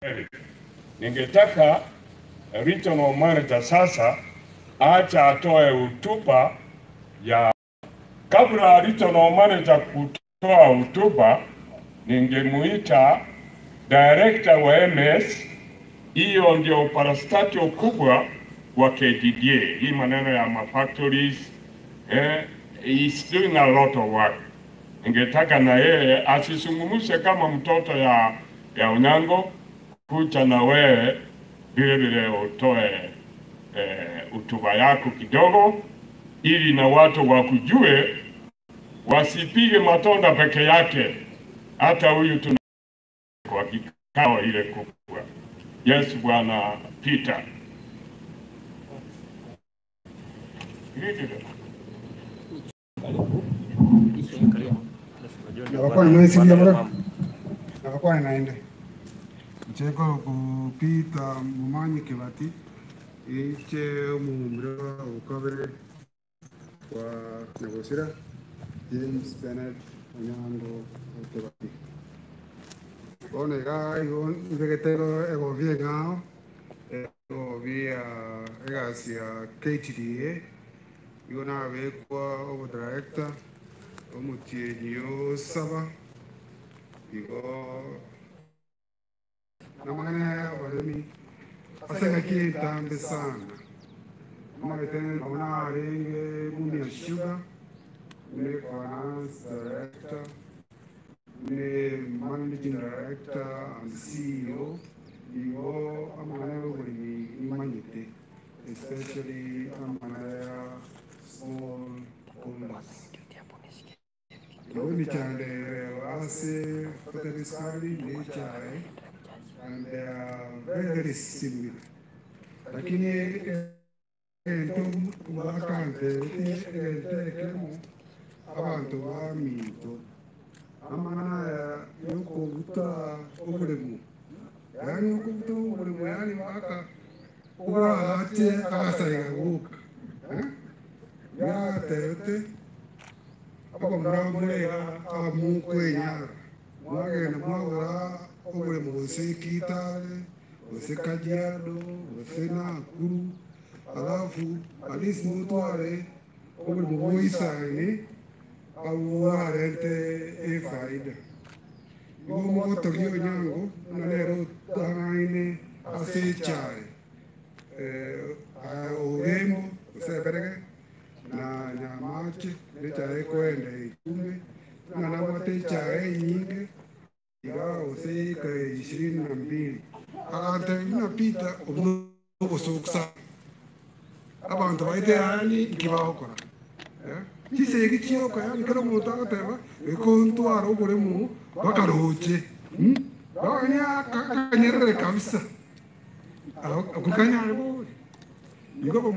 Ningetaka regional manager sasa acha atoe hotuba ya kabla regional manager kutoa hotuba, ningemuita director wa MS. Hiyo ndio parastatio kubwa wa KTDA, hii maneno ya mafactories eh, is doing a lot of work. Ningetaka na yeye asizungumze kama mtoto ya ya Onyango, kucha na wewe vile vile utoe hotuba eh, yako kidogo, ili na watu wakujue, wasipige matonda peke yake. Hata huyu tuna kwa kikao ile kubwa. Yes, bwana Peter. navakuwa nimesikia mura navakuwa ninaende mcheko kupita mumanyi kibati iche omuhumbiro obukobere kwa nyagosira james benet onyango okibati bono iga igo nibegete egobi eng'ao egobi ya egasi ya ktda igo nabekwa obudirector omutienyi osaba igo namang'ana abaremi aseng'aki entambe sana amagete nabona arenge mumia sugar ne finance director ne managing director and ceo igo amang'ana y'oburimi nimanyete especially amang'ana ya small holders Rumi chande ase potentially nature and they are very very similar. Lakini ento bakante ente ekemo abantu baminto amana yoko buta obulemu yani yoko buta obulemu yani baka kuba ate akasaiga guka ya tete aba muramurera amukwenya mwagenda mwagura obulemu bwose kitale bwose kajiado bwose nakuru alafu alisi mutware obulemu bwoisaine abuwarente efaida igo mogotogi onyango na lero tang'aine ase echae orembo oseberege na nyamache nechae kwenda ikume na nabwate chae nyingi iga useika ishirini na mbili akante inapita obusuksa abantu baite yani ikibakora chisegi chioko yani kero muntu agateba ikontwara oboremu bakaroche baganya kanyerere kabisa akukanyare bori igo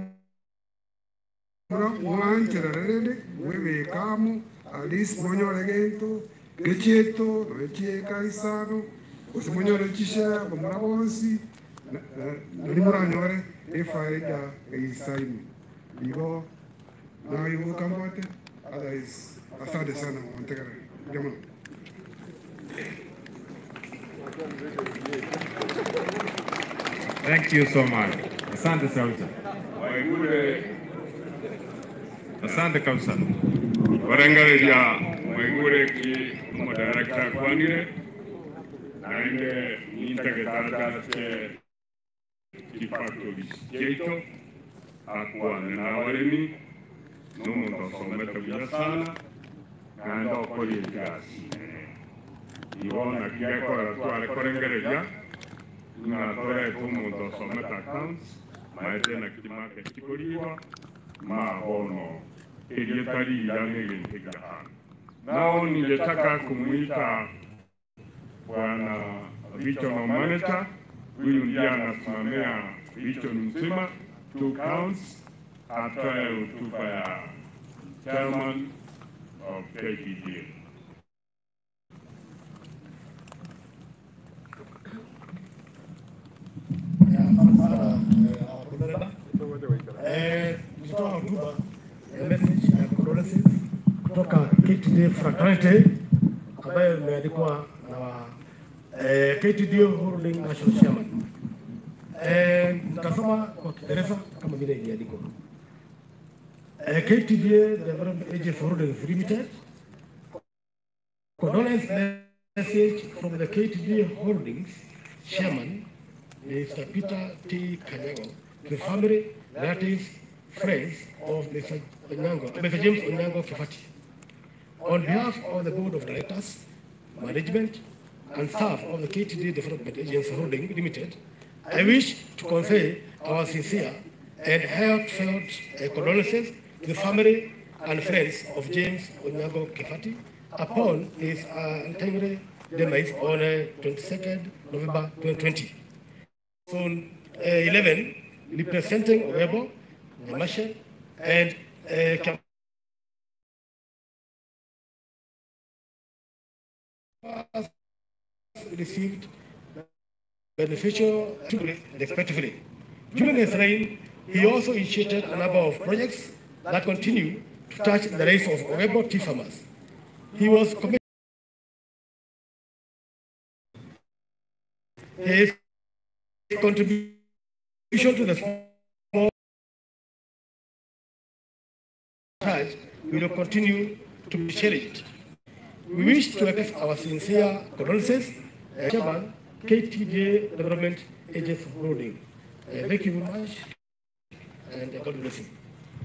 mwanchera rende mwebekamo alisi monyore gento gechieto noechieka isano ose monyore chisha bamura bonsi nari muranyore efaida eisaini igo naibuka mbote otherwise asante sana wantegera jamani Thank you so much. Asante Sauta. Waigure Asante kabisa. barengereria waigure ki umudirekta kwanire naende nintegetandatse kifactories kyeito akwane n'abaremi n'omuntu osomete buya sana kandi okorie egasi igo nakigekora tware korengereria ng'atorete omuntu osomete accounts maete nakimake kikoriwa mabono iliyotaliana ilintegahana nao ningetaka kumwita bwana regional manager huyu ndiye anasimamia region nzima two counts atoe hotuba ya chairman of KPDA. Nitoa hotuba ya message ya condolences kutoka KTDA Fraternity ambayo imeandikwa na eh, KTDA Holding National Chairman. Eh, Nitasoma kwa Kiingereza kama vile iliandikwa. Eh, KTDA Development Agency Holdings Limited condolence message from the KTDA Holdings Chairman Mr. Peter T. Kanyago, the family, relatives, friends of Mr. Onyango, Mr. James Onyango Kifati. On behalf of the Board of Directors, management, and staff of the KTD Development Agency Holding Limited, I wish to convey our sincere and heartfelt uh, condolences to the family and friends of James Onyango Kifati upon his uh, untimely demise on uh, 22nd November 2020. Zone uh, 11, representing Webo, Marshall, and uh, Kam- received beneficial treatment respectively. During his reign, he also initiated a number of projects that continue to touch the lives of Webo tea farmers. He was committed his contribution to the small touch will continue to be cherished. We wish to express our sincere condolences, uh, Chairman, KTJ Development Agency Holding. Uh, thank you very much, and uh, God bless you.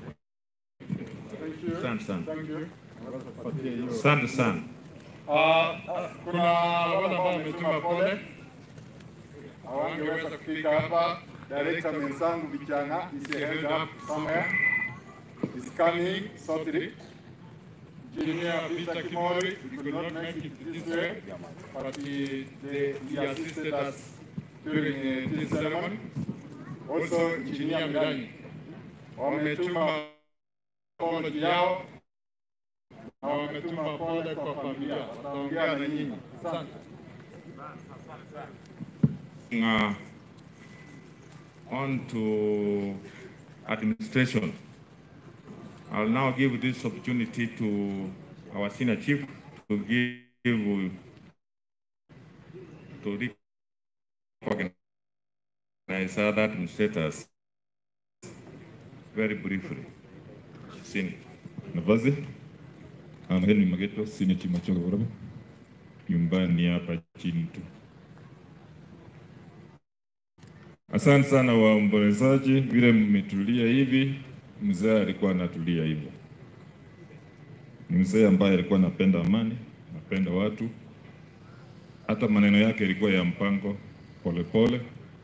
Asante sana. Asante sana. Ah, kuna wale ambao wametuma pole hawangeweza kufika hapa. Director mwenzangu vijana is held up somewhere is coming shortly. Engineer Peter Kimori, we could not make it this way, but he, they, he assisted us during uh, this ceremony. Also, Engineer Mirani wametuma apology yao na wametuma pole kwa familia, wataongea na nyinyi. Asante. Uh, on to administration. I'll now give this opportunity to our senior chief to give to recognize other administrators very briefly. Senior. nafasi I'm Henry Mageto, senior chief Machoka Borobo, nyumbani hapa chini tu. Asante sana waombolezaji, vile mmetulia hivi, mzee alikuwa anatulia hivyo. Ni mzee ambaye alikuwa anapenda amani, anapenda watu, hata maneno yake ilikuwa ya mpango polepole pole,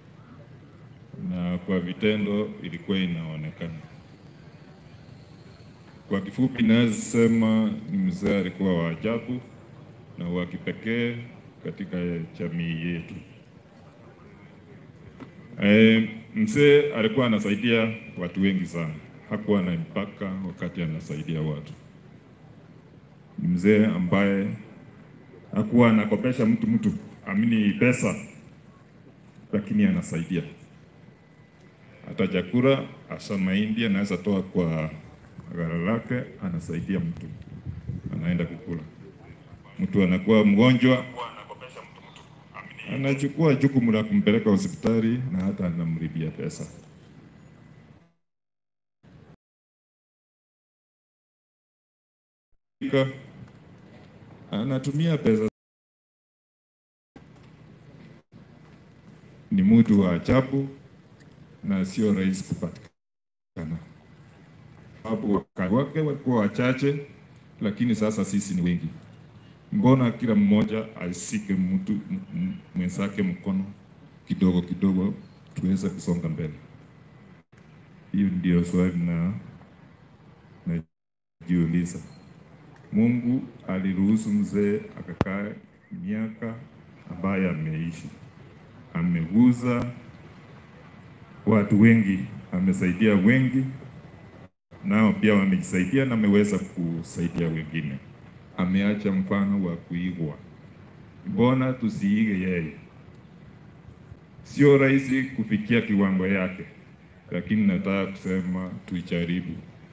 na kwa vitendo ilikuwa inaonekana. Kwa kifupi, naweza sema ni mzee alikuwa wa ajabu na wa kipekee katika jamii yetu. E, mzee alikuwa anasaidia watu wengi sana, hakuwa na mpaka wakati anasaidia watu. Ni mzee ambaye hakuwa anakopesha mtu mtu amini pesa, lakini anasaidia hata chakula, hasa mahindi anaweza toa kwa ghala lake, anasaidia mtu, anaenda kukula. Mtu anakuwa mgonjwa, anachukua jukumu la kumpeleka hospitali na hata anamlipia pesa. Anatumia pesa. Ni mtu wa ajabu na sio rahisi kupatikana sababu wakati wake walikuwa wachache, lakini sasa sisi ni wengi. Mbona kila mmoja asike mtu m- m- mwenzake mkono kidogo kidogo, tuweze kusonga mbele? Hiyo ndio swali na najiuliza. Mungu aliruhusu mzee akakaa miaka ambaye ameishi, ameguza watu wengi, amesaidia wengi nao pia wamejisaidia na ameweza kusaidia wengine. Ameacha mfano wa kuigwa. Mbona tusiige yeye? Sio rahisi kufikia kiwango yake, lakini nataka kusema tuijaribu.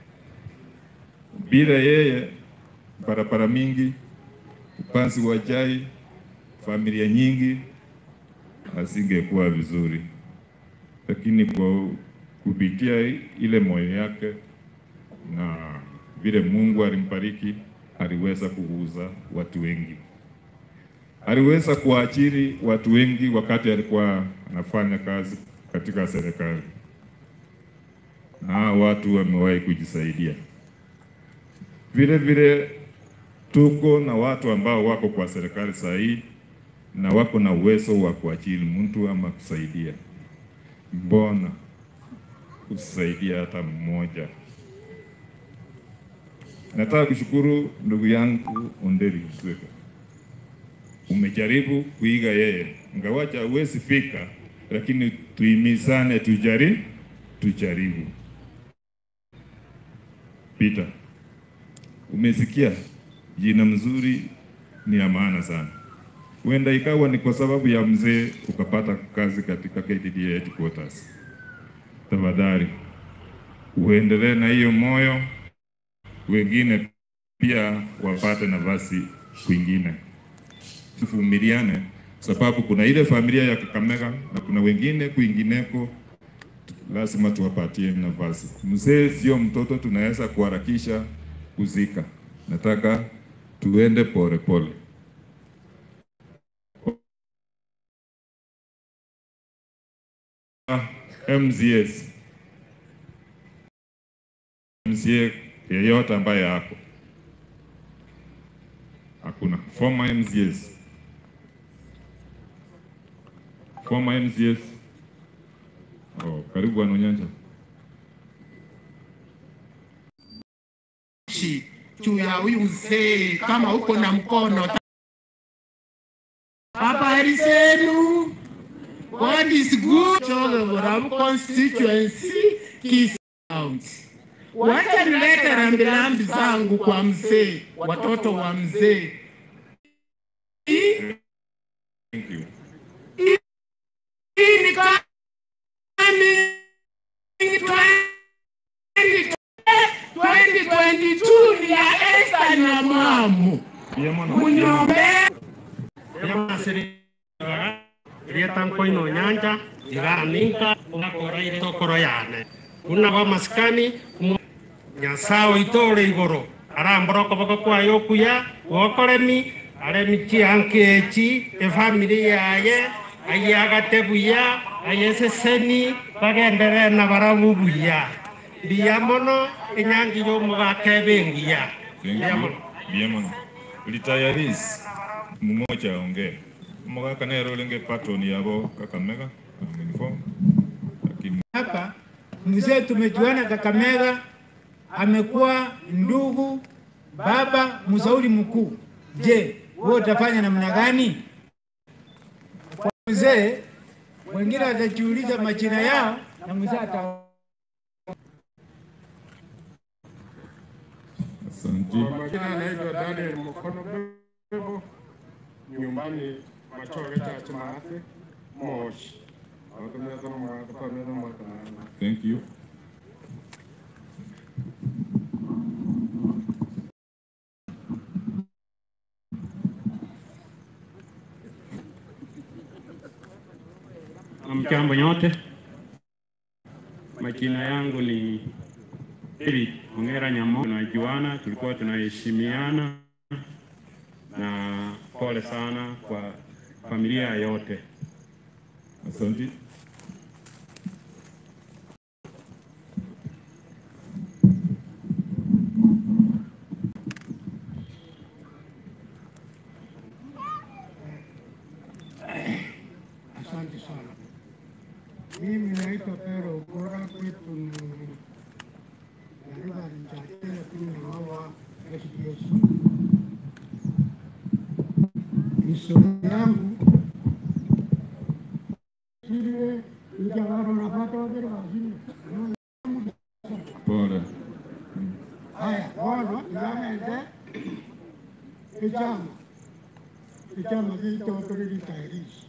Bila yeye, barabara mingi, upanzi wa chai, familia nyingi asingekuwa vizuri, lakini kwa kupitia ile moyo yake na vile Mungu alimbariki, aliweza kuguza watu wengi, aliweza kuajiri watu wengi wakati alikuwa anafanya kazi katika serikali, na hao watu wamewahi kujisaidia. Vile vile tuko na watu ambao wako kwa serikali saa hii na wako na uwezo wa kuajiri mtu ama kusaidia. Mbona usaidia hata mmoja? Nataka kushukuru ndugu yangu Onderi Msweka, umejaribu kuiga yeye, ngawacha huwezi fika, lakini tuimizane, tujari tujaribu. Peter, umesikia jina mzuri ni ya maana sana. Huenda ikawa ni kwa sababu ya mzee ukapata kazi katika KTDA headquarters. Tafadhali uendelee na hiyo moyo, wengine pia wapate nafasi kwingine. Tuvumiliane, sababu kuna ile familia ya Kakamega na kuna wengine kwingineko, lazima tuwapatie nafasi. Mzee sio mtoto, tunaweza kuharakisha kuzika. Nataka tuende pole pole. MCS MCA yeyote ambaye ako hakuna former MCS former MCS oh, karibu bwana Onyanja. shi juu ya huyu mzee, kama uko na mkono. Habari zenu? God is good. Chogoram constituency Kisii County. Wacha nilete rambirambi zangu kwa mzee, watoto wa mzee. Hii Thank you. hii ni coming 20 2022 ni ya Esther na Mamu. Munyombe rietankoino nyanja igaraninka ugakora itokoro yane kuna ba maskani mu- nyasao itore igoro aramboro boko kwayo kuya gokoremi aremi chiankechi efamili yaye aye agatebuya aye seseni bagendere na barabu buya biya mono enyangi y'omugaka ebengiya Thank biya you. mono Bien Retirees mmoja aongee. Mugaka nero lenge patron yabo Kakamega uniform. Lakini hapa mzee tumejuana Kakamega, amekuwa ndugu, baba, mshauri mkuu. Je, wewe utafanya namna gani? Kwa mzee wengine watajiuliza majina yao na mzee ata asante. Kwa majina anaitwa Daniel Mkono Bebo, nyumbani Machore Church Maathi, Moshi. Watumeza mwaka pameza mwaka nana. Thank you. Mjambo nyote, majina yangu ni David Ongera Nyamo. Tunajuana, tulikuwa tunaheshimiana, na pole sana kwa familia yote. Asante. Asante sana. Mimi naitwa Pero Ukora, kwetu ni Nariva Rinjate, lakini nawawa SBS. Historia yangu sile ijawaro napata wagere wazima. Pole. Haya, bono yamende ichama ichama kiitotore ritairisi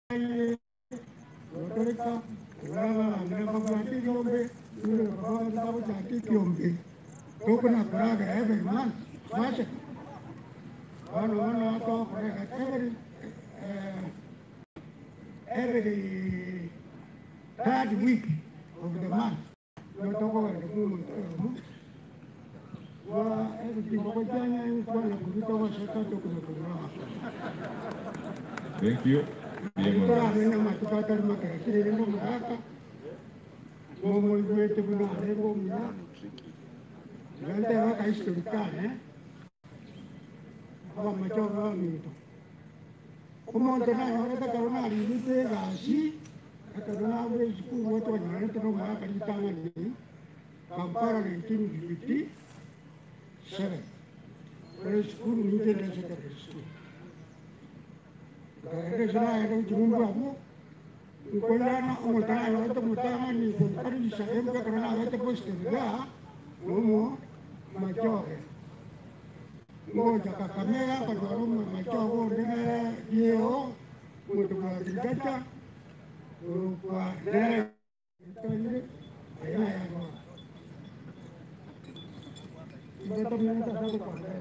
otoreka uraba angana bagwati kiombe ule baba kitabu cha kiombe tokuna kuraga every month washe wano wano wako kurega every every third week of the month. Yotoka wa ndugu mtoto. Wa every kwa jana kwa na kutoka wa shakato kuna kuna. Thank you. Kwa mena matupata makere ndo mhaka. Momo wetu kuna lengo mna. Gante waka historikane. Kwa machoka wa mito. Umonte na yoreka karona alivite gashi. Akarona we school wote wanyane tano mhaka litanga ni. Kampala 1957. Wale school ni tena secondary school. Kaende sana ya ujumbe hapo. Nkolana umutana yote mutana ni kunkari sahemu ka karana yote poste ga. Mumo machoke. Ngoja kakamera kwa dwarumu machoke ndene yeo. Mutu kwa digata. Kwa ndene. Ayana ya kwa. Ndoto mimi ndio kwa ndene.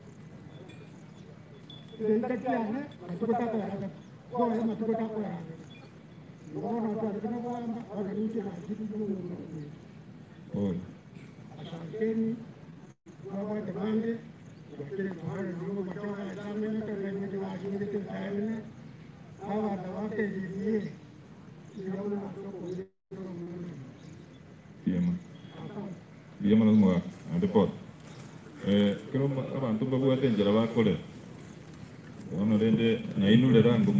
Itakiane, matukota kwa haraka. Kwa hiyo matukota kwa haraka. Mbona watu wanataka kwamba wananchi na kitu kingine. Pole. Asanteni kwa demande kwa kile mahali na mambo matoka ya sana na kwa nini wa shule kwa tayari. Hawa wanawake ndiye ndio wanatoka Vyema. Vyema lazima andipot. Eh, kero abantu babwate njira bakole. Ono rende nainule rangu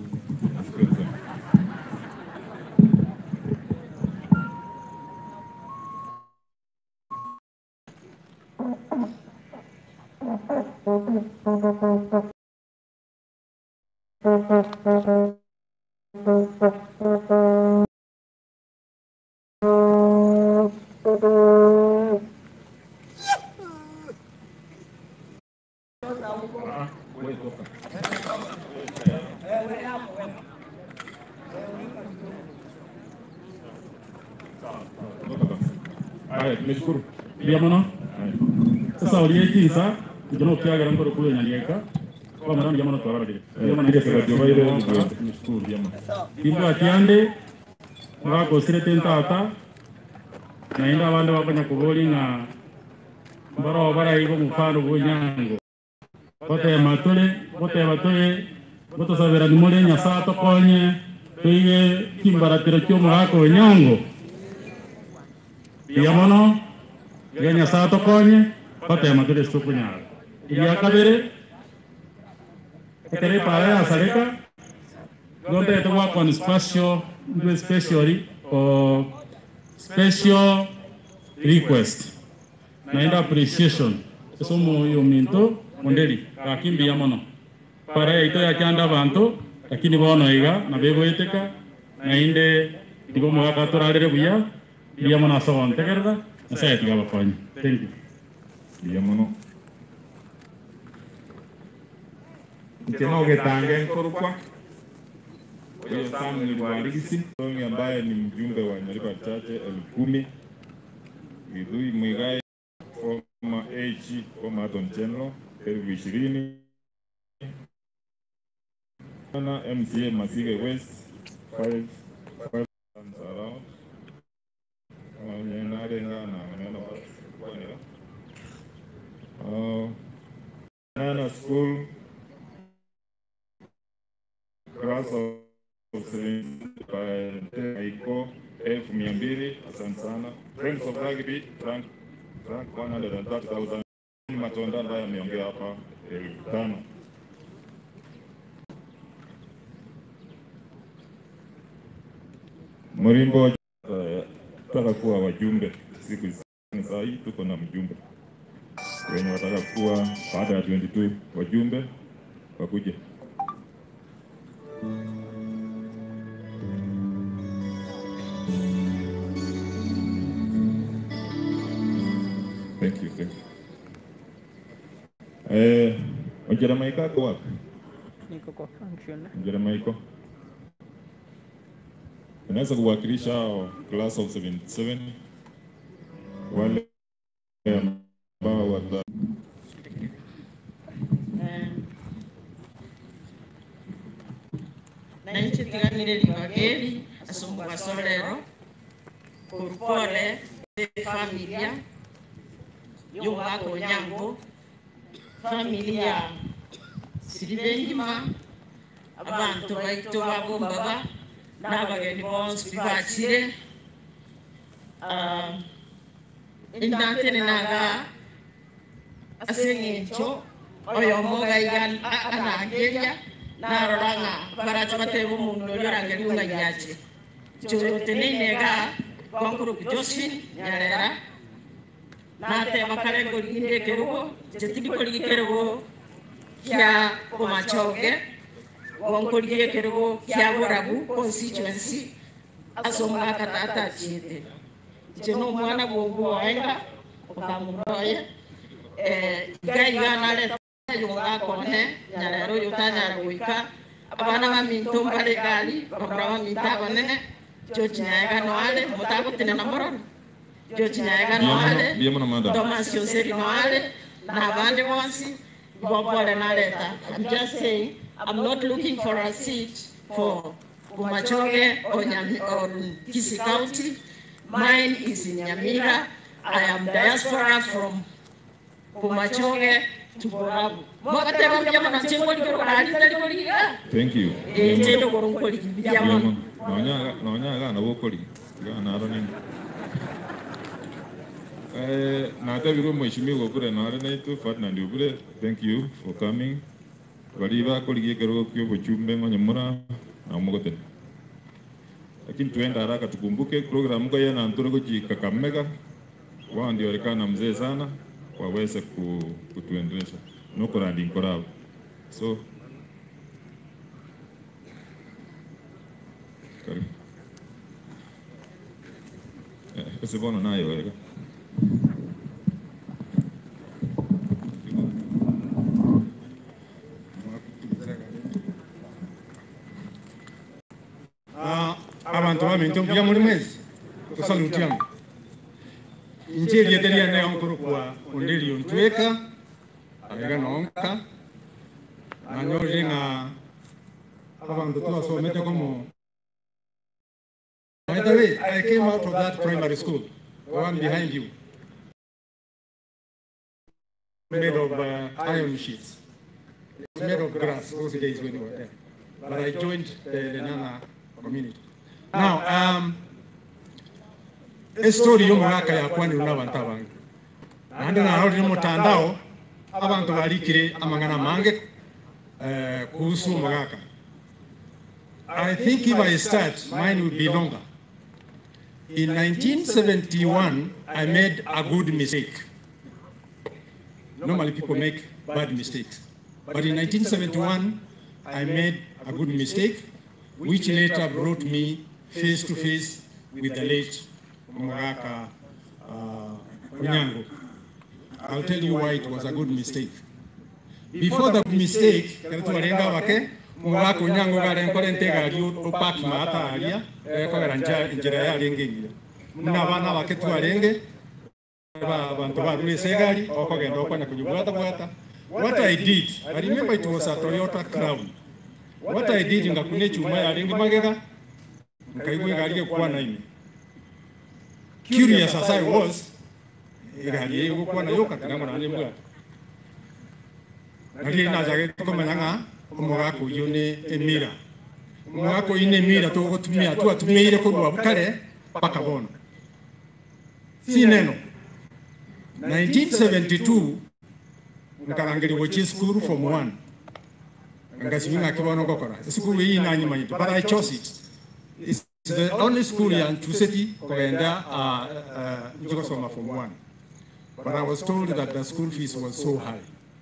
Haya, tumeshukuru. Pia mwana. Sasa uliyekisa kijana ukiaga ngoro kule nyalieka. Kwa maana jamani twara bade. Pia mwana ndio sasa ndio ile ndio tumeshukuru pia mwana. Kimba atiande ngako sire tentata naenda abandi bakanya kubolinga mbaro bara ibo mufano bunyango bote matule bote batule bote sabera nimole nyasa tokonye tuige kimbaratiro cy'umugako wenyango iya mono iga nyasaye tokonye batema tuli sukunyaga iya kabere ekere pare asareka donde to work on special do specially or special request naenda appreciation somo yo minto mondeli kakimbi ya mono para ito ya kyanda abantu lakini bono iga na bego eteka nainde ndigo mwaka turarire buya iya mono asogon tegerda nasa etiga bakonye thank you iya mono Mkeno Getange Nkorokwa huyo Sam ni Bwarigisi Songi ambaye ni mjumbe wa Nyalipa Chache elfu kumi Githui Mwigai former AG former Attorney General elfu ishirini na MCA Masige West five five times around wanyenarengana maneno kwanira uh, Nana School class of Aiko elfu mia mbili. Asante sana. Friends of Rugby Frank Frank 130,000. Matonda ambaye ameongea hapa elfu tano. Mrimbo uh, taka kuwa wajumbe siku hizi. Saa hii tuko na mjumbe wenye wataka kuwa baada ya 22 wajumbe wakuje. Thank you, thank you. Eh, Ojera ako wapi? Niko kwa function. Ojera Maiko. Unaweza kuwakilisha hao class of 77 wale ambao wata Nanchi tiganire Kangeri asumbuka solero kurupole familia y'umwaka onyango familia siribengima abantu baitu bagombaba n'abageni bonsi bibakire indatene naga aseng'encho oyo omoga iga anangeria narora ng'a baracha bateba omundu orio orangeriunga yache choyote neinega gwankuruku josephine nyarera nateba kare ngoriginde ekerugo jetindi korigi kerugo kia bomachoge gwankorigi ekerugo kia borabu constituency ase omwaka tata achiete iche na omwana bwobu oenga okamuroye iga iga nareta yongakone nyarero yotanyara goika abana baminto mbare gali bakora baminto abanene jocinyaega noale mutagotine na mororo jocinyaega noale Ndiye mada. thomas yoseri noale na abandi bonsi bobole nareta i'm just saying i'm not looking for a seat for Kumachoge or, Nyami, or Kisi County. Mine is in Nyamira. I am diaspora from Kumachoge to Borabu. Mwakateba mjama na chengo likoro kari tali koliga. Thank you. Eh, chendo koro nkoli mjama. Naonyaga naonyaga na bokoli. Ga na aro nini. Eh, na tabiro mheshimiwa kure na aro naitu Ferdinand Ubure. Thank you for coming. Baliba koligie kero kyo bochumbe ngonyemura na mugote. Lakini tuenda haraka tukumbuke programu kwa yana ntoro kuji Kakamega. Wao ndio walikana mzee sana waweze ku, kutuendelesha. Nuko randi nkorao. So karibu. Eh, Usibono nayo wega. Ah, abantu baminto mpya muri mwezi tusalutiamu injili yeteria ne onkuru kwa ondeli ontweka abega nonka nanyore nga abantu twasomete komo By the way, I came out of that primary school, the one behind you, made of uh, iron sheets. It's made of grass those days when we were there. But I joined the Lenana community. Now, um, estori y'omwaka yakwani una abantu abange nandi narorire mutandao abantu barikire amang'ana mange eh, kuhusu omwaka I think if I start, mine will be longer. In 1971, I made a good mistake. Normally people make bad mistakes. But in 1971, I made a good mistake, which later brought me face to face with the late Muraka uh, Onyango. I'll tell you why it was a good mistake. Before the mistake, tuwalenga wake Muraka Onyango garenkore ntegari opaki maata aria ekogera njira yarengengire muna bana bake twarenge abantu barure segari okogenda okwanya kujibwata bwata what i did i remember it was a toyota crown what i did ngakune chuma yarengi magega nkaigwe gari ekwana ime curious as i was gari ego kwana yoka tinango nanye mbwata gari inajage komanya nga omugaka uyu ni emira omugaka uyu ni emira tugutumia twatumire kurwa bukare paka bono si neno 1972 nkarangirwa chi school from one ngasiminga kibono gokora school iyi nanyimanyite but i chose it it's the only school ya ntuseti kogenda uh, uh, njigosoma from one but i was told that the school fees was so high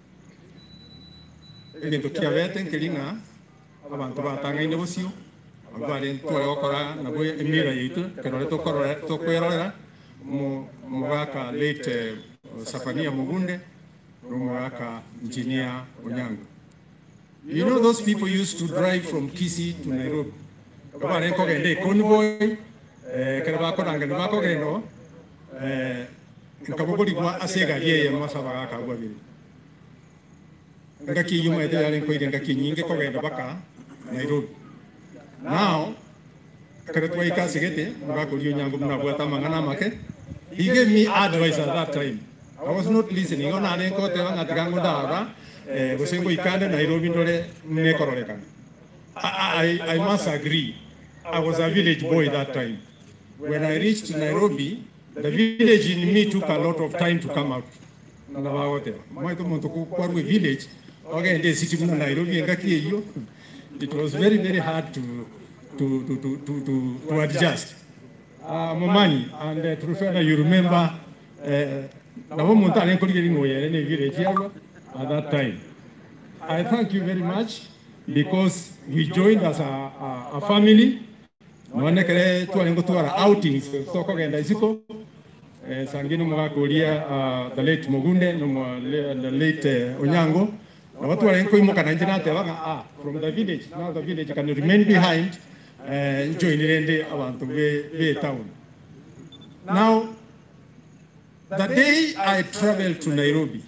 ebintu kiabete nkiringa abantu batangaine busio bare tware gokora nabwo emira yitu kenore tukorora tukwirorera mugaka late uh, Safania Mugunde n'umugaka engineer Onyango you know those people used to drive from Kisii to Nairobi kabare kogende convoy eh kera bakoranga nibakogendo eh nkabugurigwa asegari ye masaba gakagwa biri ngaki yuma ete yale nkoire ngaki nyinge kogenda baka Nairobi now kare twaikasigete mugakorio nyango munabwata mang'ana make he gave me advice at that time I was not listening ona ne kote wa ngatiga ngundaga eh gusengo ikande Nairobi ndore nekororekana I, I, I must agree I was a village boy that time when I reached Nairobi the village in me took a lot of time to come out nabagote mwaito muntu kwarwe village ogende city muna Nairobi engaki iyo it was very very hard to to to to to, to, to adjust uh, Momani and uh, Trufena you remember uh, nabo muntu alenkolire lino yere ne village yawa at that time I thank you very much because we joined as a, a, a family nonekere twari ngutwara outings sokogenda isiko eh, sangine mugakuria uh, the late Mugunde no the late uh, Onyango na watu wale nko imoka na njina atebaga ah from the village now the village can remain behind uh, join rende abantu be be town now the day I traveled to Nairobi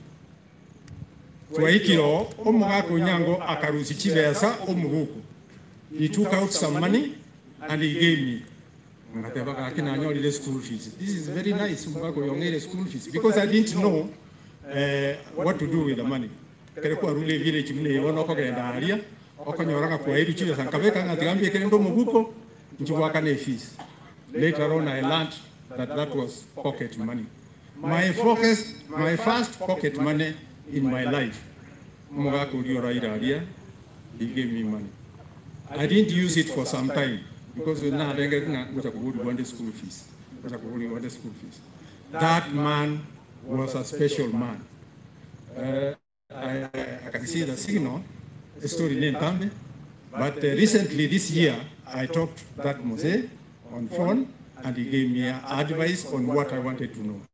twaikiro omugaka Onyango akarusi chibesa omuguku he took out some money and he gave me ngatebaga akina anyolile school fees this is very nice mugaka yongere school fees because I didn't know uh, what to do with the money kere kwa rule village mune ibona okogenda aria okonyoraga kwa iru chibesa nkabeka ngatigambie kere ndo muguko nchibwaka ne fees later on I learned that that was pocket money my focus my first pocket money in my life mugaka uri oraira aria he gave me money I didn't use it for some time because we now denga nga kuta kubudi wande school fees kuta kubudi wande school fees that man was a special man uh, I, I can see the signal the story name Tambe but uh, recently this year I talked to that Mose on phone and he gave me advice on what I wanted to know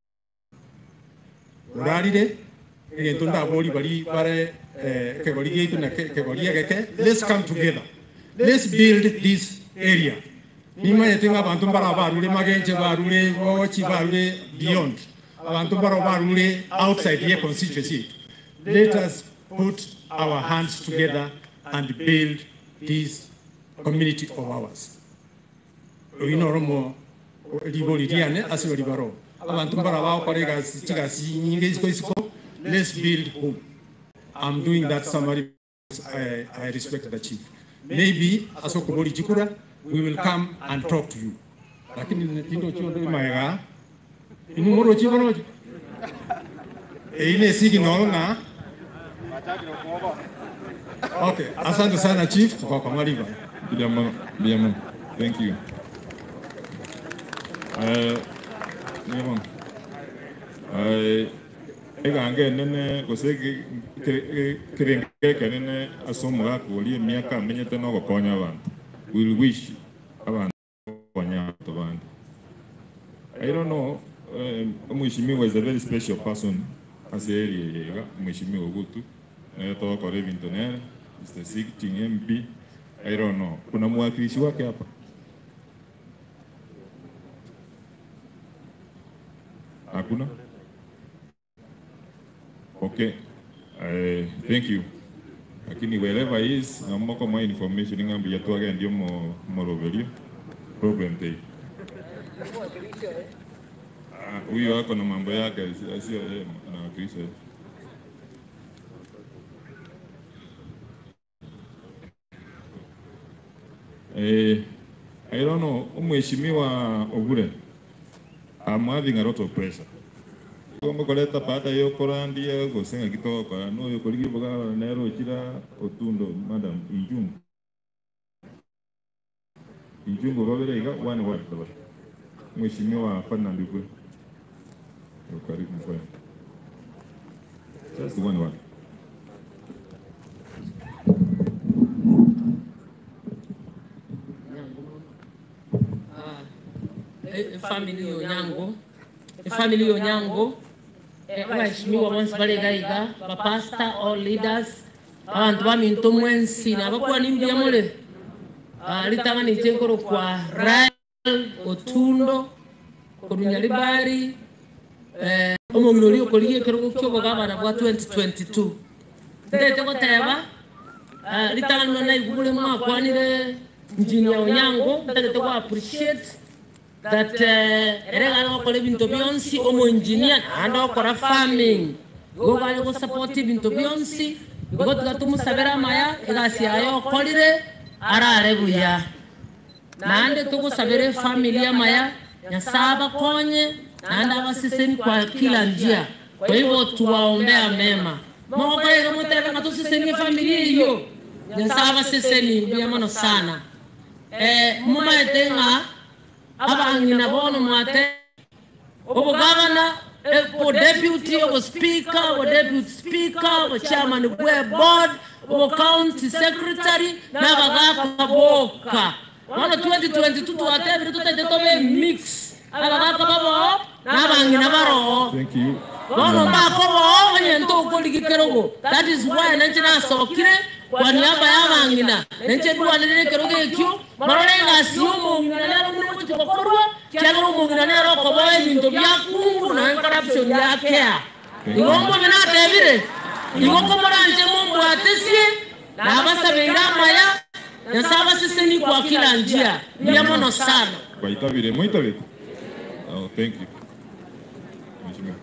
urarire egento ndabori bari bare kegori gitu na kegori geke let's come together let's build this area nimanyete nga abantu mbara barure magenje barure bochi barure beyond abantu mbara barure outside the constituency let us put our hands together and build this community of ours oinoromo libori liane asiro libaro abantu mbara bakore gasi chigasi nyinge isiko isiko let's build home i'm doing that summary I, I respect the chief maybe asokobori jikura we will come and talk to you lakini tindo chiondo imaega inu moro chibono eine signal na okay asante sana chief kwa kwa mwalimu Biamono, Biamono, thank you. Uh, Biamono, uh, egange nene gose kirengeke nene asomo gakuria miaka amenyete no gokonya abantu will wish abantu gokonya abantu bandi I don't know uh, mheshimiwa is a very special person ase area yega mheshimiwa gutu naye togokora ebinto nere Mr. Sitting MP I don't know. Kuna mwakilishi wake hapa? Hakuna? Okay. Uh, thank you. Lakini wherever he is, ngamoko mwa information ngambi yatwage ndio mo moroverio. Problem take. Ah, Huyo ako na mambo yake asio yeye anawakilisha. Eh, I don't know, mheshimiwa Obure, I'm having a lot of pressure. Kombo koleta baada yo korandia gosenga kitoko no yo koligi boga nero chira otundo madam injungu. Injungu babere iga one word baba. Mheshimiwa Ferdinand Ubwe. Karibu mfanye. Just one word. family yonyango family yonyango abaheshimiwa bonse balegaiga bapasta all leaders abantu baminto mwensi nabakuwa nimbia mule litanganije nkoro kwa ral otundo korunya libari omong'ina oria okorigia ekerogo kia obogabana bwa 2022 ndete goteba ritang'anwa naigu bore mwakwanire engineer onyango ntagete ku appreciate that uh, ere gana gokora ebinto bionsi omo engineer naende okora farming igo gare gosupport ebinto bionsi igo tiga tumusabere amaya egasi yaye okorire arare buya naende tugusabire family amaya nyasaye abakonye naende abaseseni kwa kila njia kwa hivyo tuwaombea mema mogokorega mutebe nga tusesenie familia iyo nyasaye abaseseni mbuya mono sana eh, mumaete ng'a abang'ina bono mwate obugavana obo deputy obo speaker obo deputy speaker obo chairman bwe board obo county secretary n'abagaka boka bono 2022 twatebire tutaite tobe mix abagaka baboo n'abang'ina baroo Thank you. bono mbako boo onyente okorigikero ogo that is why nenche nasokire kwa niaba y'abang'ina nenche dwanire ekero gekio marore engasi y'omong'ina nero mune gochi gokorwa kiagera omong'ina nero okoboa ebinto bia kungu naye corruption yakea igo omobe natebire igo komoranche mombwatesie nabasabeire amaya nyasaye abaseseni kwa kila njia bia mono sana Baitabire, mwitabire. Oh, thank you. Mheshimiwa.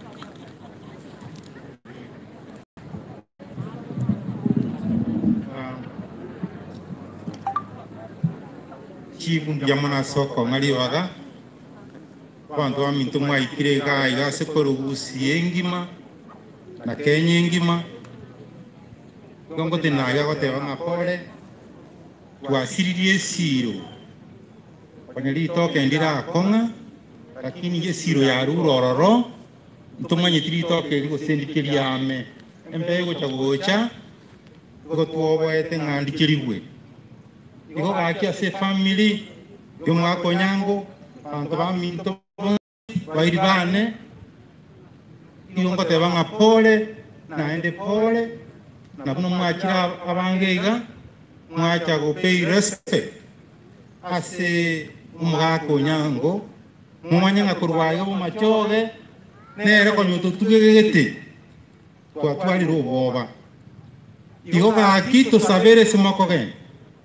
chifu ndiamana soko ng'aliwaga bantu baminto mwaikire iga iga sekorugusie engima na kenya engima gongo tenaga goteba ng'a pore twasiririe esiro konya ritoke ndirakong'a lakini ye esiro yarure ororo ntomanyeti ritoke rigosendikeria ame embe gocha gocha igo twoboete ng'a ndikeriwe igo gaki ase family yomwaka onyango banto baminto bairi bane igo ngoteba ng'a pole naende pole na buno mwachira abange iga mwacha go pay respect ase omogaka onyango momanye ng'a korwaiga bomachoge nere konya totugegete twatwarire oboba igo gaki tosabere esemoko gene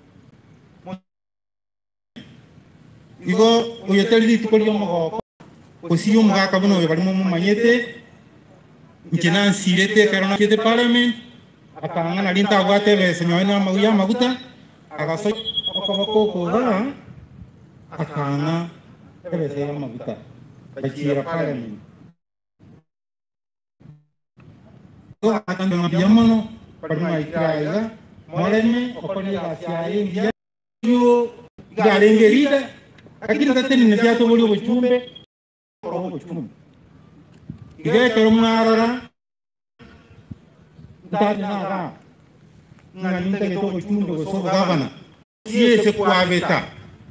igo oyo tari rituko ria omogoko gosiria omogaka buna oyo barimo momanyete inche nansirete ekero nakiete parliament akang'a nari ntagwate ebesa nyoe na amagui ya amaguta agaso okoboko okoga akang'a ebesa ya amaguta bachira parliament igo gakang'a buya mono bari maikira iga moreme okori egasi yaye engiya yo igarengerire lakini tatenine byatobori obuchumbe obuchumbe igekero mwarora ntatinara ng'ani ntagete obuchumbe gose obugavana siese kwabeta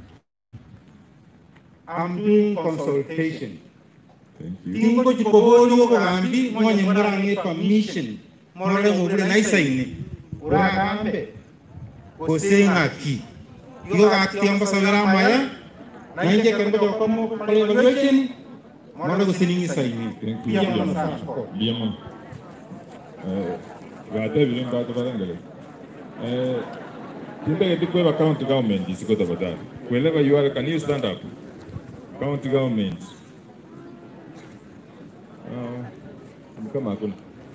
I'm doing consultation. Tingo chikobori obugambi mwonye murang'etwa mission morore ng'obure naisaine uragambe gose ng'aki igo gakitiamba sabera amaya nainje kendo jokomo kole evaluation mwana gusiningi saini Pia Liam. Eh, gatebire mbato barangale. Eh, tindagete kweba county government isiko tafadhali. Wherever you are, can you stand up? County government. Uh, kama hakuna.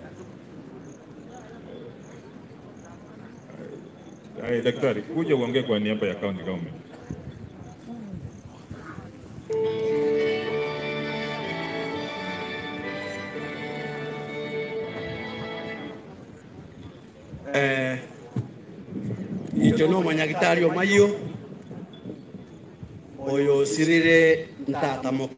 Ay, daktari, kuja uongee kwa niaba ya county government. eh, icho no manyagitari omayo oyo sirire ntata moke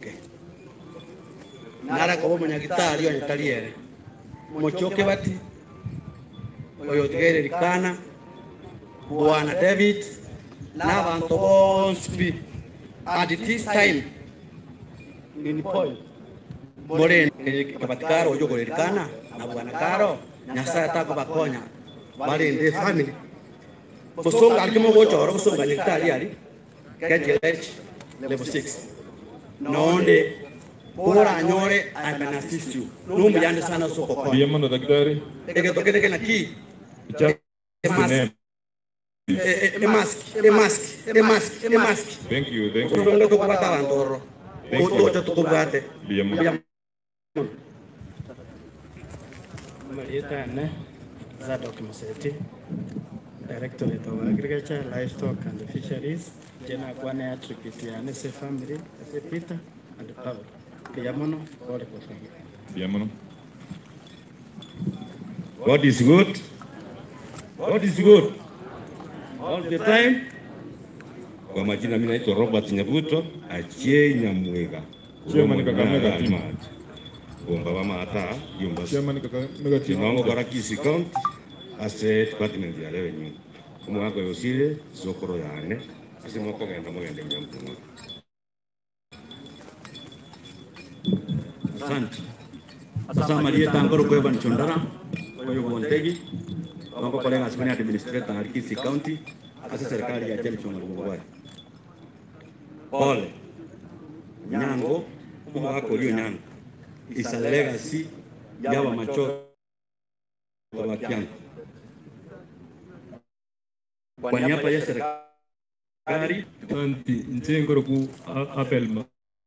nara kobo manyagitari oyo taliere mochoke bati oyo tigere rikana bwana david n'abantu bonsi at this time in point more kabatikaro oyo gorerikana na bwana karo nyasaye atakubakonya balinde family busonga alikimo gochoro busonga nekitali ali kgh level 6 nonde bora anyore i can assist you numbi yande sana soko kwa Liam na daktari. ege tokete na ki Chap. Mas- eh, eh, emask emask emask emask Thank you, thank you. kutonga tukubata abantu oro Thank you. ototo tukubate Biamono. Marietane, Zadok Museti, Directorate of Agriculture, Livestock and Fisheries, Jena Kwane attribute ya Nese family, Ase Peter and Paul. Kiyamono, pole kwa family. Biamono. God is good. God is good. All the time. Kwa majina mimi naitwa Robert Nyabuto, Achie Nyamwega. Chairman Kakamega team. Bomba wa mata, yomba. Chairman Kakamega team. Kinwango bara Kisi County, ase department ya revenue. Kumwako yosile, sokoro yane, ase mwako genda mwende nyampunga. asante sasa marieta ngoro kwa Evan Chondara kwa hiyo Bontegi mambo kwa lenga sipani administrator na Kisi County asa serikali ya James Mwangwa pole nyango kuma wako ulio nyango is a legacy ya wa macho wa kiango kwa niaba ya serikali Anti, nche ngoro ku a- apel ma.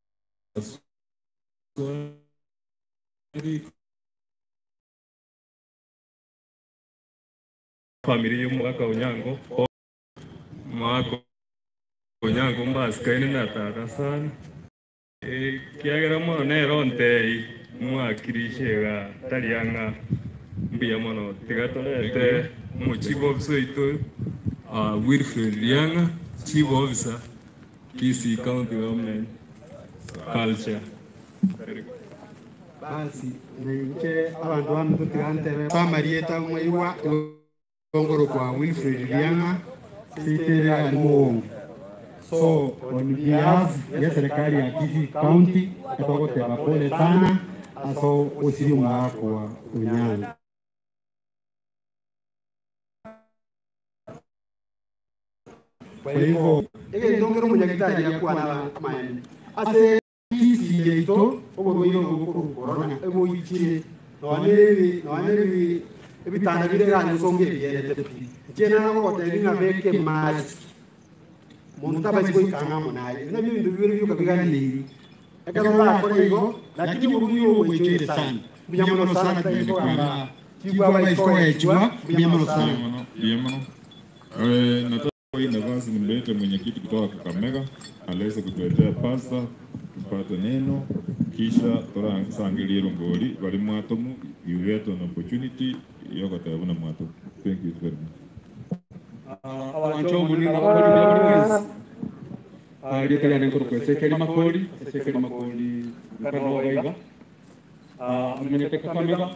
Familia y'umwaka Onyango, mwaka Onyango mbasikaine nataka sana. Eh, kiagera mono nero ntei mwakirishega tarianga mbia mono tiga torete mu chief officer itu uh, Wilfred Lianga chief officer Kisii County Government Culture basi naiche abantu bano tutigantebe twamarieta mwaiwa ngoro kwa Wilfred Lianga sitere ali muongo so on behalf ya serikali ya Kisii County natogoteba pole sana aso usiri mwako wa Unyango kwa hivyo ege ndongero munyagitari yakuwa na maeni ase isi yeito oborwaire obo korona eboikire nwaneri nwaneri ebitanda bireganye songe bierete pi chena nagogoteri ng'abeke masi muntu tabaisi goikanga munaye bina bintu bibere bioka biganiri ekazolakore igo lakini oburuyo obweichoire sana bunyamono sana taikogamba chibwa baisikoechwa bunyamono sana Biamono. Eh, nataka hii nafasi nimlete mwenyekiti kutoka Kakamega aweze kutuletea pasta tupate neno kisha toransangilie rongori bali mwatomu you get an opportunity yokotebuna mwatomu thank you very much awancho munini makoli bya buli mwezi alietera nenkoro kwa sekeli makoli sekeli makoli mkano waiga amenyete kakamega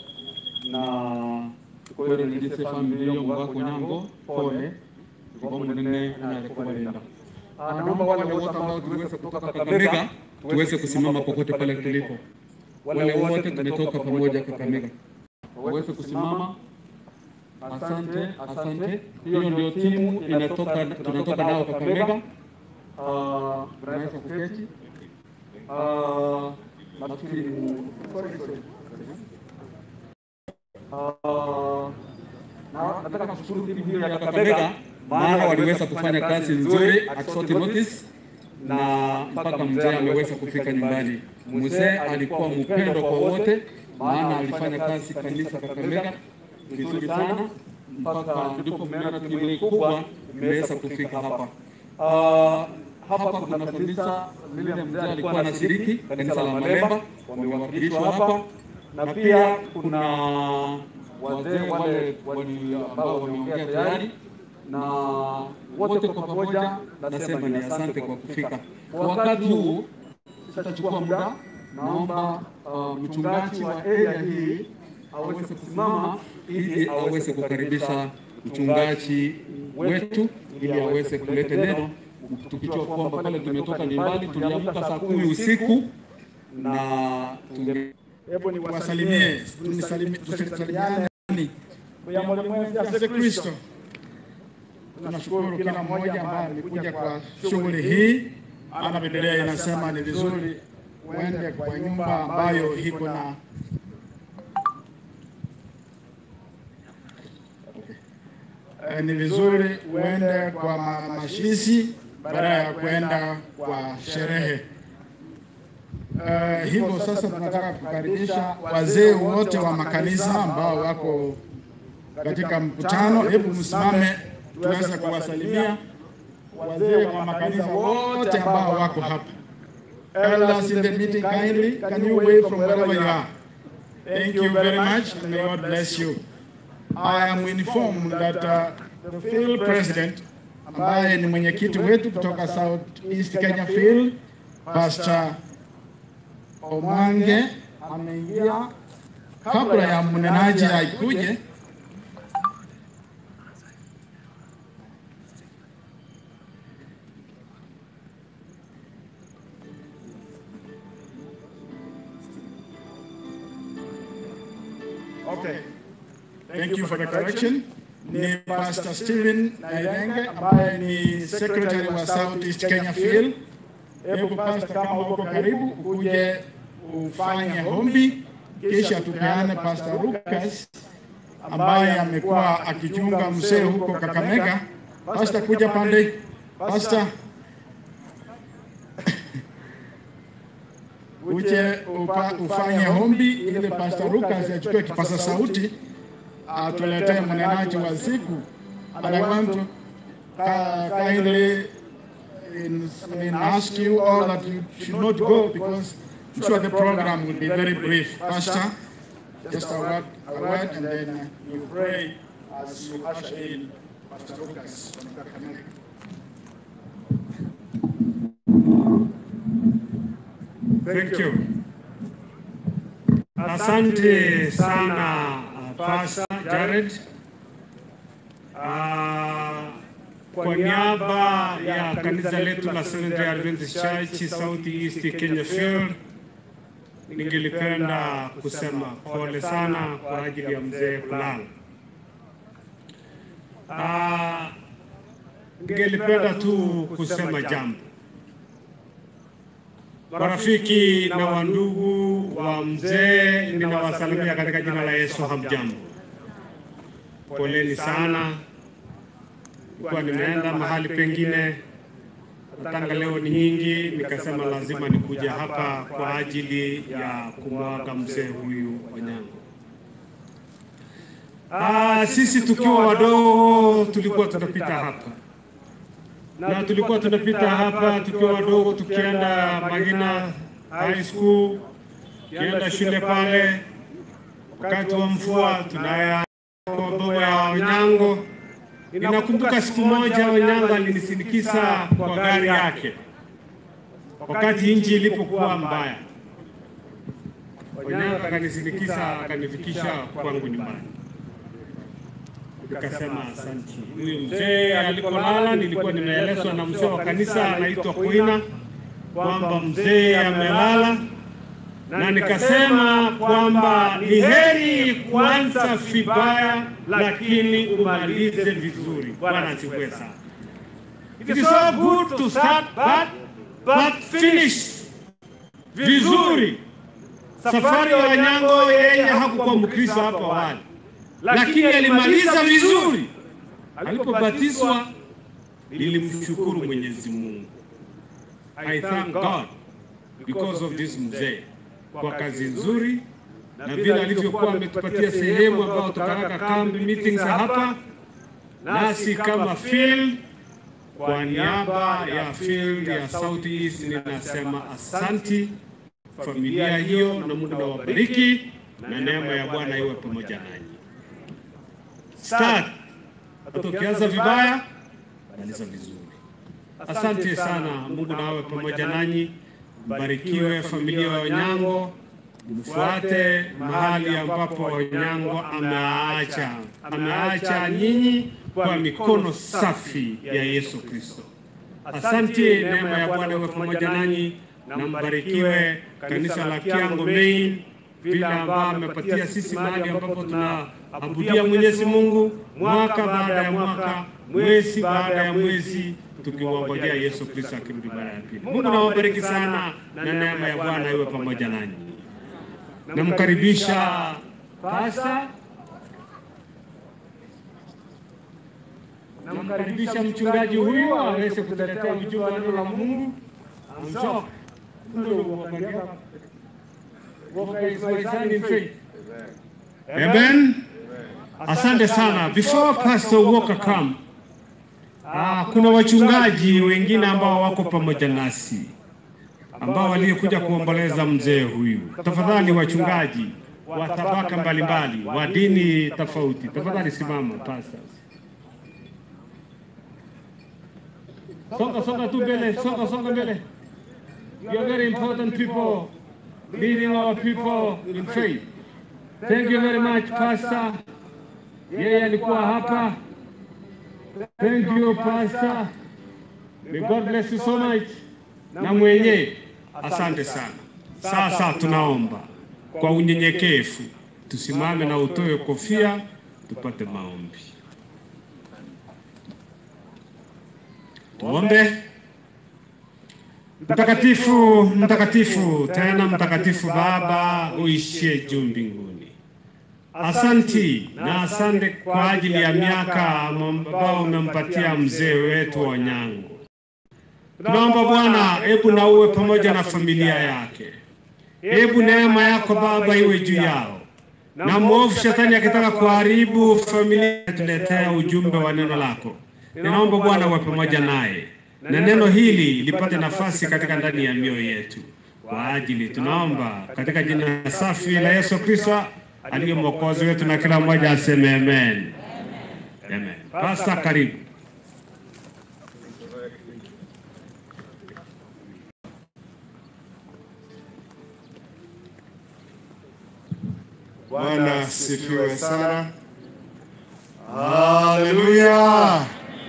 na kwere nilise familia yo mwako nyango pole kwa munene anale kubalinda naomba wale wote ambao tuweze kutoka Kakamega tuweze kusimama popote pale tulipo wale wote tumetoka pamoja Kakamega waweze kusimama Asante, asante. Hiyo ndio timu inatoka, tunatoka nao Kakamega. Ah, Tunaweza kuketi. Ah, Nafikiri ni- sorry, sorry. Ah, na- nataka kushukuru timu hiyo ya Kakamega maana waliweza kufanya kazi nzuri at short notice na mpaka mzee ameweza kufika nyumbani. Mzee alikuwa mpendo kwa wote, maana alifanya kazi kanisa Kakamega vizuri sana mpaka ndipo mmeona timu hii kubwa imeweza kufika hapa. Ah, hapa kuna kanisa lile mzee alikuwa anashiriki, kanisa la Malemba, wamewakilishwa hapa, na pia kuna wazee wale wali ambao wameongea tayari, na wote kwa pamoja nasema ni asante kwa kufika. Kwa wakati huu sitachukua muda, naomba uh, mchungaji wa area hii aweze kusimama ili aweze kukaribisha mchungaji wetu ili aweze kuleta neno, tukijua kwamba pale tumetoka ni mbali, tuliamka saa kumi usiku na tunge hebu ni wasalimie tunisalimie tusalimiane ya mwenzi asiye Kristo. Tunashukuru kila mmoja ambaye amekuja kwa shughuli hii. Ana Biblia inasema ni vizuri uende kwa nyumba ambayo iko na eh, ni vizuri uende kwa ma- mashishi badala ya kwenda kwa sherehe. Uh, hivyo sasa tunataka kukaribisha wazee wote wa makanisa ambao wako katika mkutano. Hebu msimame tuweze kuwasalimia wazee wa makanisa wote ambao wako hapa. Elders in the meeting kindly, can you wave from wherever you are? Thank you very much and may God bless you. I am informed that uh, the field president ambaye ni mwenyekiti wetu kutoka South East Kenya Field, Pastor Omwange ameingia kabla ya mnenaji aikuje. Okay. Thank you for the correction. Ni Pastor Stephen Nairenge ambaye ni secretary wa South East Kenya Field. Hebu pastor, kama uko karibu, ukuje ufanye hombi, kisha tupeane Pastor Lucas ambaye amekuwa akichunga mzee huko Kakamega. Pastor, kuja pande. Pastor, uje upa, ufanye hombi ili Pastor Lucas achukue kipaza sauti atuletee mnenaji wa siku. And I want to uh, kindly in, in ask you all that you should not go because I'm sure the program will be very brief. Pastor, just a word, a word and then uh, you pray as you usher in Pastor Lucas from Kakamega. Thank you. Asante sana uh, Pastor Jared. Uh, kwa niaba ya kanisa letu la Seventh-day Adventist Church South East Kenya Field, ningelipenda kusema pole sana kwa ajili ya mzee kulala. Uh, ningelipenda tu kusema jambo Marafiki na wandugu wa mzee, ninawasalimia katika jina la Yesu. Hamjambo, poleni sana. Kwa nimeenda mahali pengine, tanga leo ni nyingi, nikasema lazima nikuja hapa kwa ajili ya kumwaga mzee huyu Onyango. Ah, sisi tukiwa wadogo tulikuwa tunapita hapa na tulikuwa tunapita hapa tukiwa wadogo, tukienda Magina High School, tukienda shule pale, wakati wa mvua tunaya kwa boma ya Onyango. Ninakumbuka siku moja Onyango alinisindikiza kwa gari yake wakati nchi ilipokuwa mbaya. Onyango akanisindikiza akanifikisha kwangu nyumbani nikasema asante. Huyu mzee alipolala, nilikuwa nimeelezwa na mzee wa kanisa anaitwa Kuina kwamba mzee amelala, na nikasema kwamba ni heri kuanza vibaya, lakini umalize vizuri. Bwana asifiwe sana. It is so good to start bad but finish vizuri. Safari ya Onyango, yeye hakukuwa Mkristo hapo awali lakini alimaliza vizuri. Alipobatizwa nilimshukuru Mwenyezi Mungu. I thank God because of this mzee kwa kazi nzuri na vile alivyokuwa ametupatia sehemu ambayo tukaraka kambi meetings hapa, nasi kama field, kwa niaba ya field ya South East ninasema asanti familia hiyo, na Mungu awabariki na neema ya Bwana iwe pamoja nanyi start. Hata ukianza vibaya, maliza vizuri. Asante sana, Mungu na awe pamoja nanyi. Mbarikiwe familia ya Onyango, mfuate mahali ambapo Onyango ameacha ameacha nyinyi kwa mikono safi ya Yesu Kristo. Asante, neema ya Bwana iwe pamoja nanyi na mbarikiwe kanisa la Kiango Main vile ambao amepatia sisi mahali ambapo tunaabudia Mwenyezi Mungu mwaka baada ya mwaka, mwezi baada ya mwezi, tukiwangojea Yesu Kristo akirudi mara ya pili. Mungu nawabariki sana na neema ya Bwana iwe pamoja nanyi. Namkaribisha Pasta namkaribisha mchungaji huyu aweze kutuletea ujumbe wa neno la Mungu. Amsho. Walker is my son in faith. Amen. Asante sana. Before Pastor Walker come, ah, kuna wachungaji wengine ambao wako pamoja nasi ambao waliokuja kuomboleza mzee huyu. Tafadhali wachungaji wa tabaka mbalimbali wa dini tofauti, tafadhali simama pastors. Songa songa tu mbele, songa songa mbele. You are very important people leading our people in faith. Thank you very much pastor. Yeye alikuwa hapa. Thank you pastor. May God bless you so much. Na mwenye asante sana. Sasa tunaomba kwa unyenyekevu tusimame na utoe kofia tupate maombi. Tuombe. Mtakatifu, mtakatifu, tena mtakatifu Baba uishie juu mbinguni. Asanti na asante kwa ajili ya miaka ambao umempatia mzee wetu Onyango. Tunaomba Bwana, hebu na uwe pamoja na familia yake. Hebu neema yako Baba iwe juu yao, na mwovu shetani akitaka kuharibu familia, tuletea ujumbe wa neno lako. Ninaomba Bwana uwe pamoja naye na neno hili lipate nafasi katika ndani ya mioyo yetu. Kwa ajili tunaomba katika jina safi la Yesu Kristo aliye mwokozi wetu, na kila mmoja aseme amen. Amen. Pasta, karibu. Bwana asifiwe sana. Haleluya.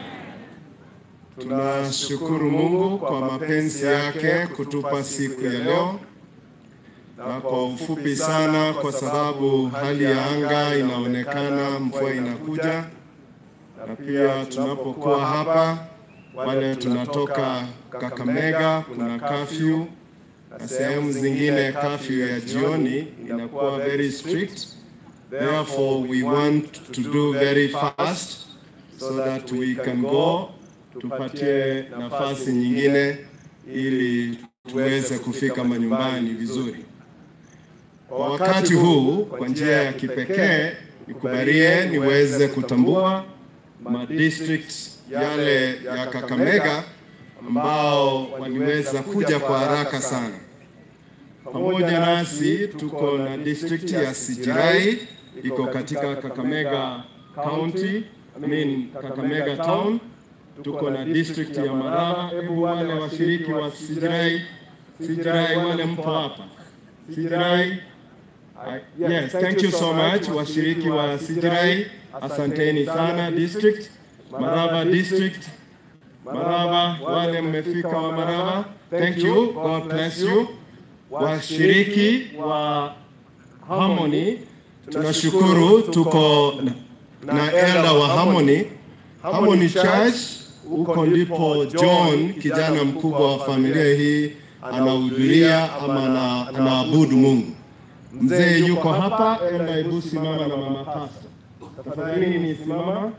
Tunashukuru Mungu kwa mapenzi yake kutupa siku ya leo, na kwa ufupi sana, kwa sababu hali ya anga inaonekana mvua inakuja, na pia tunapokuwa hapa, wale tunatoka Kakamega kuna kafyu na sehemu zingine kafyu ya jioni inakuwa very strict. Therefore we want to do very fast so that we can go tupatie nafasi nyingine ili tuweze kufika manyumbani vizuri. Kwa wakati huu, kwa njia ya kipekee, nikubalie niweze kutambua madistricts yale ya Kakamega ambao waliweza kuja kwa haraka sana. Pamoja nasi tuko na district ya Sijirai iko katika Kakamega County, I mean Kakamega Town tuko na district ya Maraba. Hebu wale washiriki wa Sijirai, Sijirai wale mpo hapa Sijirai. I- Yes, thank you so much washiriki wa Sijirai, asanteni sana. District Maraba district Maraba, wale mmefika wa Maraba, thank you, God bless you. Washiriki wa Harmony, tunashukuru tuko na- na elder wa Harmony Harmony Church huko ndipo John kijana mkubwa wa familia hii anahudhuria ama ana- anaabudu Mungu. Mzee yuko hapa, enda hebu simama na mama pastor. Tafadhali ni simama.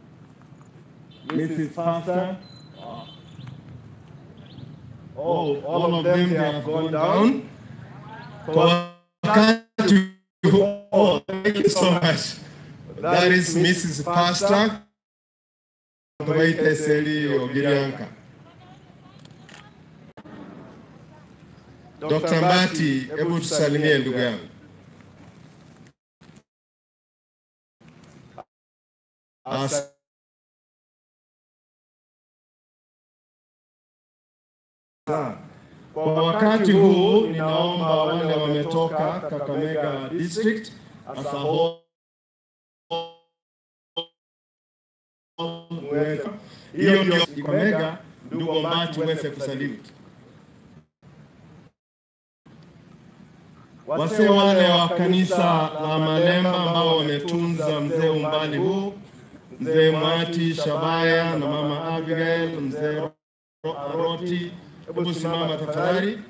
Mrs. Pastor. Oh, all of them they have gone down. Kwa wakati huu- oh, thank you so much. That is Mrs. Pastor. Tuwaite Seli Ogirianka. Dr. Mbati, hebu tusalimie ndugu yangu. As Kwa wakati huu ninaomba wale wametoka Kakamega District as a whole muweze- hiyo ndio Kakamega, ndugu Mbati uweze kusalute. Wasee wale wa kanisa la Malemba ambao wametunza mzee umbali huu, mzee Mwati Shabaya na mama Abigail, mzee Ro- Roti, hebu simama tafadhali.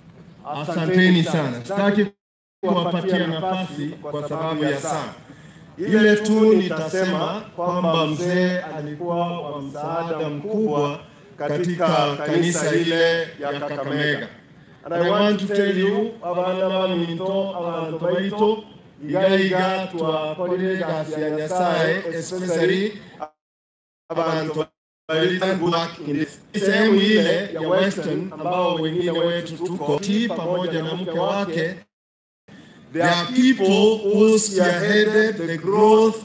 Asanteni sana. Sitaki kuwapatia nafasi kwa sababu ya saa. Ile tu nitasema kwamba mzee alikuwa wa msaada mkubwa katika kanisa ile ya Kakamega. And I want to tell you, abana baminto, abantu baito, igaiga twakorire gasi ya Nyasaye, especially abantu back in the sehemu ile ya Western ambao wengine wetu tuko ti pamoja na mke wake There are people who spearheaded the growth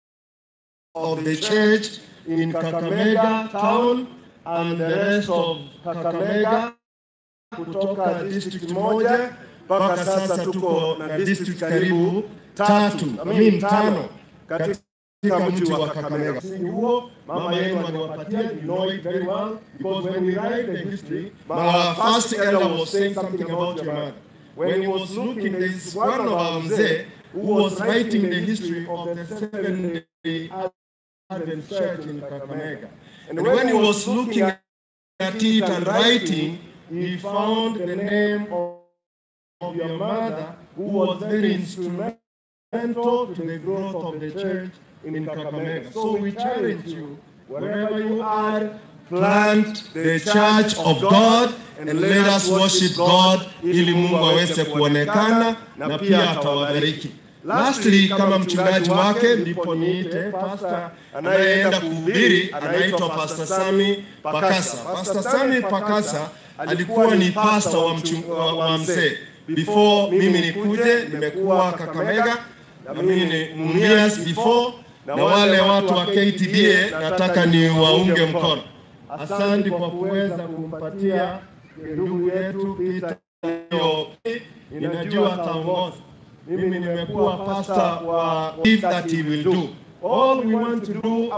of the church in Kakamega town and the rest of Kakamega kutoka district moja mpaka sasa tuko na district karibu tatu, I mean tano katika mji wa Kakamega. Msingi huo mama yenu aliwapatia, you know it very well because when we write the history, our first elder was saying something about your mother. When he was looking, there is one of our mzee who was writing the history of the Seventh-day Advent Church in Kakamega. And when he was looking at it and writing, he found the name of, of your mother, who was very instrumental to the growth of the church in Kakamega. So we challenge you, wherever you are, plant the church of God and let us worship God ili Mungu aweze kuonekana na pia atawabariki. Lastly, kama mchungaji wake ndipo niite pastor anayeenda kuhubiri anaitwa Pastor Sami Pakasa. Pastor Sami Pakasa alikuwa ni pastor wa, mchung, wa, wa mzee. Before mimi nikuje, nimekuwa Kakamega na mimi ni Mumias before, na wale watu wa KTDA nataka ni waunge mkono. Asante kwa kuweza kumpatia ndugu yetu Peter hiyo, ninajua ataongoza. Mimi nimekuwa pastor wa if that he will do all we want to do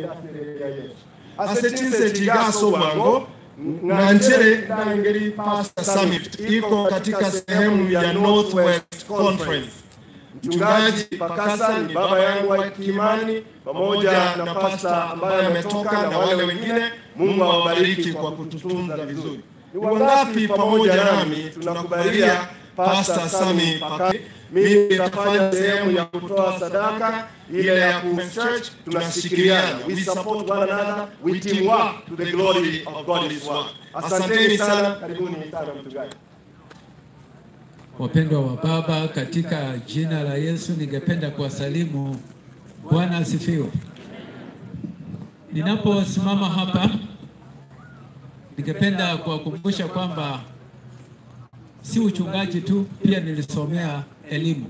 asetinse tigaso bwango nganchere ndangeri pastor summit iko katika sehemu ya Northwest Conference. Mchungaji Pakasa ni baba yangu wa Kimani pamoja na pasta ambaye ametoka na wale wengine. Mungu awabariki kwa kututunza vizuri. Ni wangapi pamoja nami tunakubalia Pastor Sami Pakasa? Mimi nitafanya sehemu ya kutoa sadaka ile ya Women's Church, tunashikiliana. We support one another, we team work to the glory of God's work. Asanteni sana, karibuni sana mchungaji. Wapendwa wa Baba, katika jina la Yesu ningependa kuwasalimu. Bwana asifiwe. Ninaposimama hapa, ningependa kuwakumbusha kwamba si uchungaji tu, pia nilisomea elimu.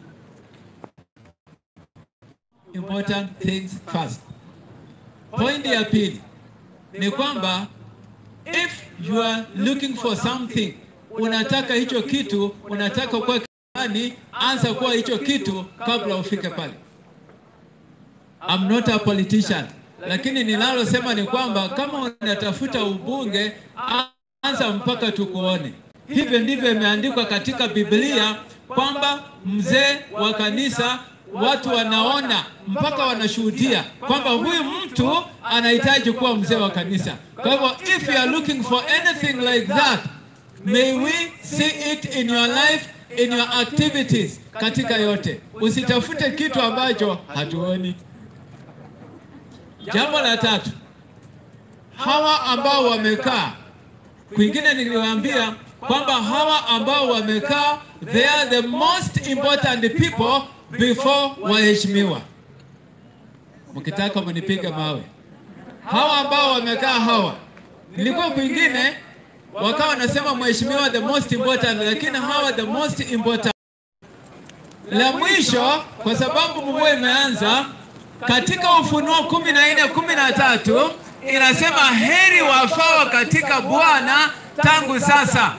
Important things first. Point ya pili ni kwamba if you are looking for something unataka hicho kitu, unataka kuwa kirani, anza kuwa hicho kitu kabla ufike pale. I'm not a politician, lakini ninalosema ni kwamba kama unatafuta ubunge, anza mpaka tukuone. Hivyo ndivyo imeandikwa katika Biblia kwamba mzee wa kanisa watu wanaona mpaka wanashuhudia kwamba huyu mtu anahitaji kuwa mzee wa kanisa. Kwa hivyo if you are looking for anything like that May we see it in your life, in your activities, katika yote. Usitafute kitu ambacho hatuoni. Jambo la tatu, hawa ambao wamekaa kwingine, niliwaambia kwamba hawa ambao wamekaa, they are the most important people before waheshimiwa. Mkitaka mnipige mawe. Hawa ambao wamekaa hawa, nilikuwa kwingine wakawa wanasema mheshimiwa the most important, lakini hawa the most important. La mwisho, kwa sababu mvua imeanza, katika Ufunuo kumi na nne kumi na tatu inasema heri wafao katika Bwana tangu sasa